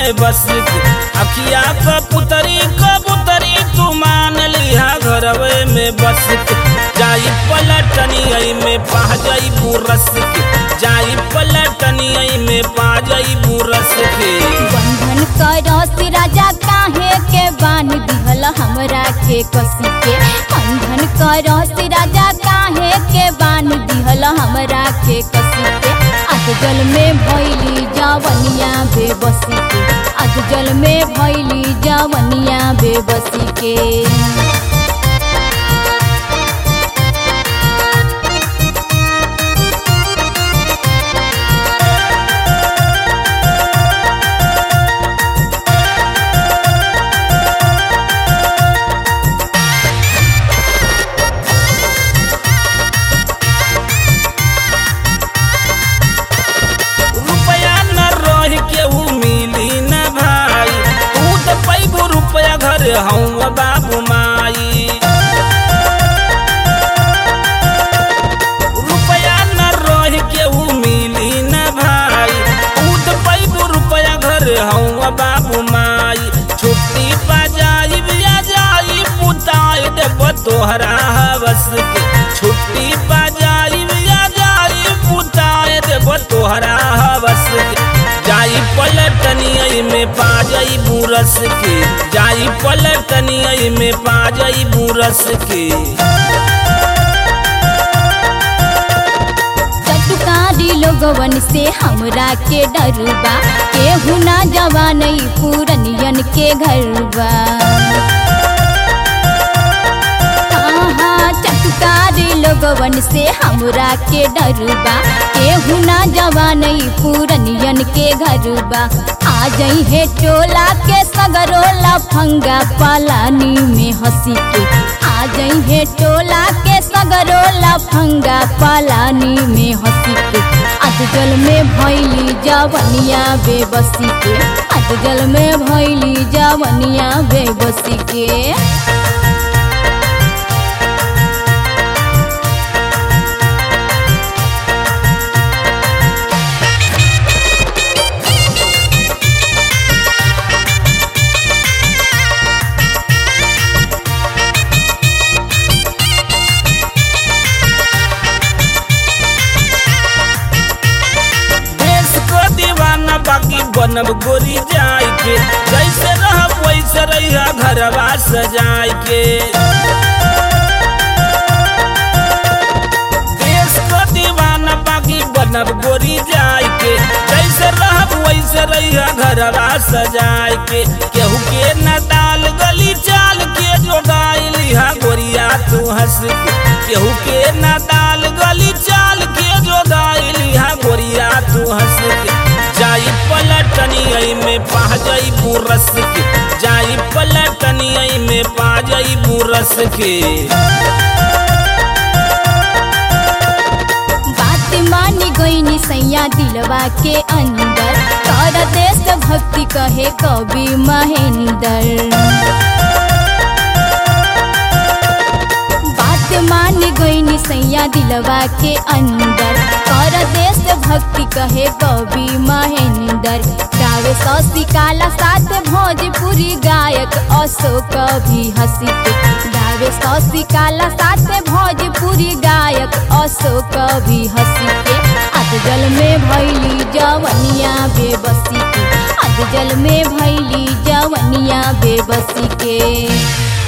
में बस के अखिया कबूतरी कबूतरी तू मान लिहा घरवे में बस के जाई पलटनी में पा जाई बुरस के जाई पलटनी में पा जाई बुरस के बंधन करस राजा काहे के बान दिहल हमरा के कसी के बंधन करस राजा काहे के बान दिहल हमरा के कसी के अधजल में भैली जवनिया बेबसी के अधजल में भैली जवनिया बेबसी के रुपया न रह के ऊ मिली न भाई तू तो पैबू रुपया घर हूँ बाबू माई रुपया न रह के ऊ मिली न भाई तू तो पैबू रुपया घर हूँ बाबू माई छुट्टी पा जाई बिया जाई पुताई देव तोहरा हवस के छुट्टी पा जाई बिया जाई पुताई देव तोहरा हवस के जाई पलटनी में पा जाई बुरस के जाई पलटनी में पा जाई बुरस के चटुकारी लोगवन से हमरा के डरबा केहू ना जवान पूरनियन के घरबा हाँ, चटुकारी लोगवन से हमरा के डरबा केहू ना जवान पूरनियन के घरबा आ जई है टोला के सगरो लफंगा पालानी में हंसी के आ जई है टोला के सगरो लफंगा पालानी में हंसी के अधजल में भैली जवनिया बेबसी के अधजल में भैली जवनिया बेबसी के देश को दीवाना बाकी बनब गोरी जाय के जैसे रहब वैसे रहिया घरवा सजाय के देश को दीवाना बाकी बनब गोरी जाय के जैसे रहब वैसे रहिया घरवा सजाय के केहू के न डाल गली चाल के जोगाई लिहा गोरिया तू हंस के केहू के न डाल गली चाल के जोगाई लिहा गोरिया तू हंस के जाई पलटनी में पा जाई बुरस के जाई पलटनी में पा जाई बुरस के बात मानी गईनी सैया दिलवा के अंदर कर देश भक्ति कहे कवि महेंद्र बात मान गईनी सैया दिलवा के अंदर कर देश भक्ति कहे कवि महेंद्र गावे सौसी काला साथ भोजपुरी गायक अशोक भी हंसी के गावे सौसी काला साथ भोजपुरी गायक अशोक भी हंसी के अधजल में भैली जवनिया बेबसी के अधजल में भैली जवनिया बेबसी के